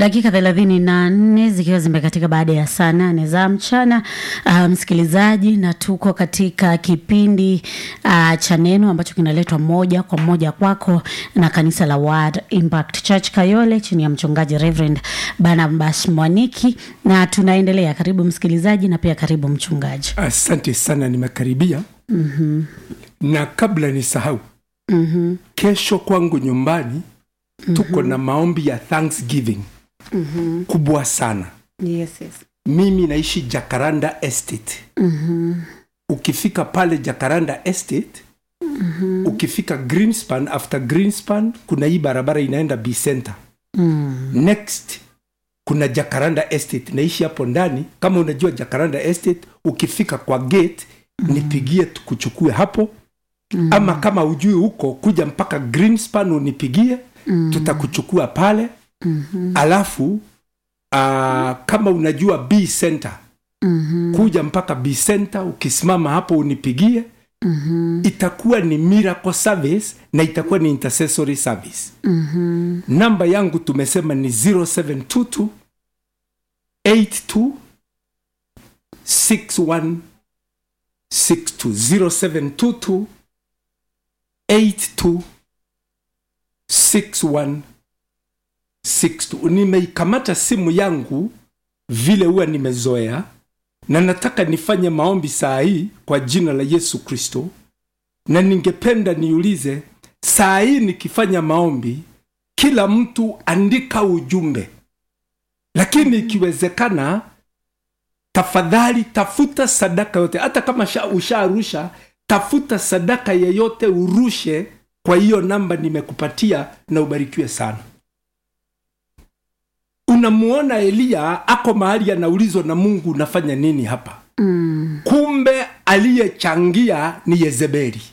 dakika thelathini na nne zikiwa zimekatika baada ya saa nane za mchana uh, msikilizaji, na tuko katika kipindi uh, cha neno ambacho kinaletwa moja kwa moja kwako na kanisa la Word Impact Church Kayole chini ya mchungaji Reverend Barnabas Mwaniki, na tunaendelea. Karibu msikilizaji, na pia karibu mchungaji. Asante sana, nimekaribia. mm-hmm. Na kabla nisahau, Mm-hmm. kesho kwangu nyumbani tuko na maombi ya Thanksgiving Mm-hmm. kubwa sana. Yes, yes. Mimi naishi Jacaranda Estate. Mm-hmm. Ukifika pale Jacaranda Estate, Mm-hmm. ukifika Greenspan, after Greenspan kuna hii barabara inaenda B Center. Mm. Next kuna Jacaranda Estate, naishi hapo ndani. Kama unajua Jacaranda Estate, ukifika kwa gate nipigie tukuchukue hapo Mm. ama kama ujui huko kuja mpaka Greenspan unipigie Mm. tutakuchukua pale Mhm. alafu uh, kama unajua B Center Mhm. kuja mpaka B Center ukisimama hapo unipigie Mhm. itakuwa ni miracle service na itakuwa ni intercessory service Mhm. namba yangu tumesema ni 0722 82 61 62 0722 82 61 62 nimeikamata simu yangu vile huwa nimezoea na nataka nifanye maombi saa hii kwa jina la yesu kristo na ningependa niulize saa hii nikifanya maombi kila mtu andika ujumbe lakini ikiwezekana tafadhali tafuta sadaka yote hata kama sha- usharusha tafuta sadaka yeyote urushe kwa hiyo namba nimekupatia na ubarikiwe sana unamuona eliya ako mahali anaulizwa na mungu unafanya nini hapa Mm. kumbe aliyechangia ni yezebeli